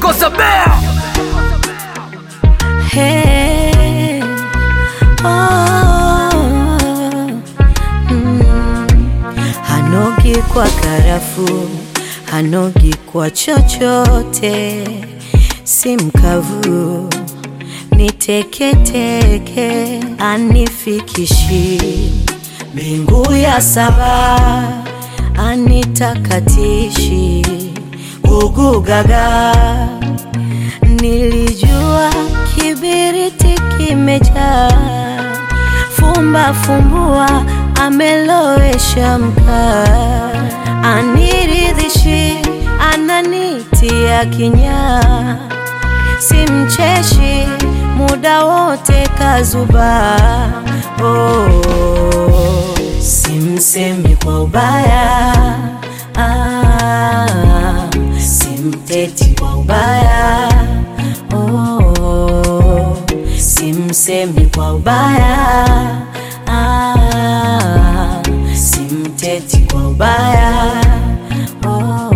Kosa Bear. Hey, oh, mm. Hanogi kwa karafu, hanogi kwa chochote, si mkavu ni teketeke, anifikishi mbingu ya saba, anitakatishi gugugaga Nilijua kibiriti kimejaa, fumba fumbua, amelowesha mkaa, aniridhishi, ananitia kinyaa, simcheshi muda wote kazuba, oh, simsemi kwa ubaya ah, simteti kwa ubaya oh, simsemi kwa ubaya ah, simteti kwa ubaya oh.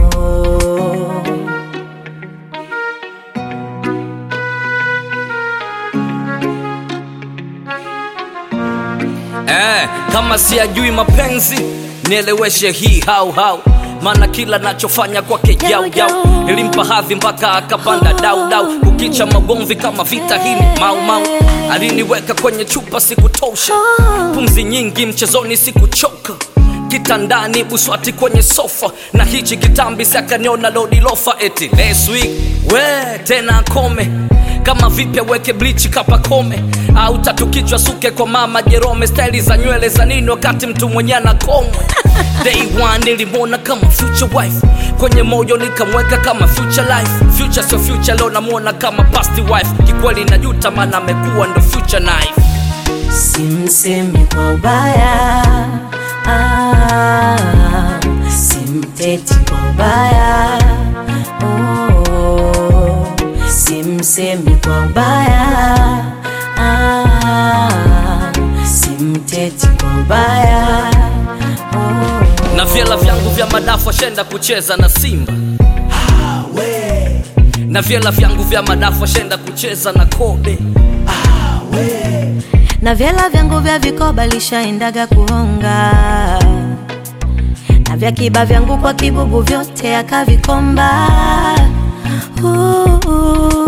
Eh, kama siyajui mapenzi nieleweshe hii hau hau maana kila nachofanya kwake jau jau nilimpa hadhi mpaka akapanda dau dau kukicha magomvi kama vita hii ni mau mau aliniweka kwenye chupa sikutosha pumzi nyingi mchezoni sikuchoka kitandani buswati kwenye sofa na hichi kitambi sakaniona lodilofa eti last week we tena kome kama vipya weke blichi kapakome au tatu kichwa suke kwa mama jerome staili za nywele za nini wakati mtu mwenye ana komwe day one nilimwona kama future wife kwenye moyo nikamweka kama future life future sio future leo namwona kama past wife kikweli najuta maana amekuwa ndo future knife Simsemi kwa ubaya ah, simteti kwa ubaya oh, simsemi kwa ubaya ah, simteti kwa ubaya oh. na vyela vyangu vya madafu ashenda kucheza na simba na vyela vyangu vya madafu ashenda kucheza na kobe na vyela vyangu vya vikoba lishaendaga kuhonga na vya kiba vyangu kwa kibubu vyote akavikomba uh, uh.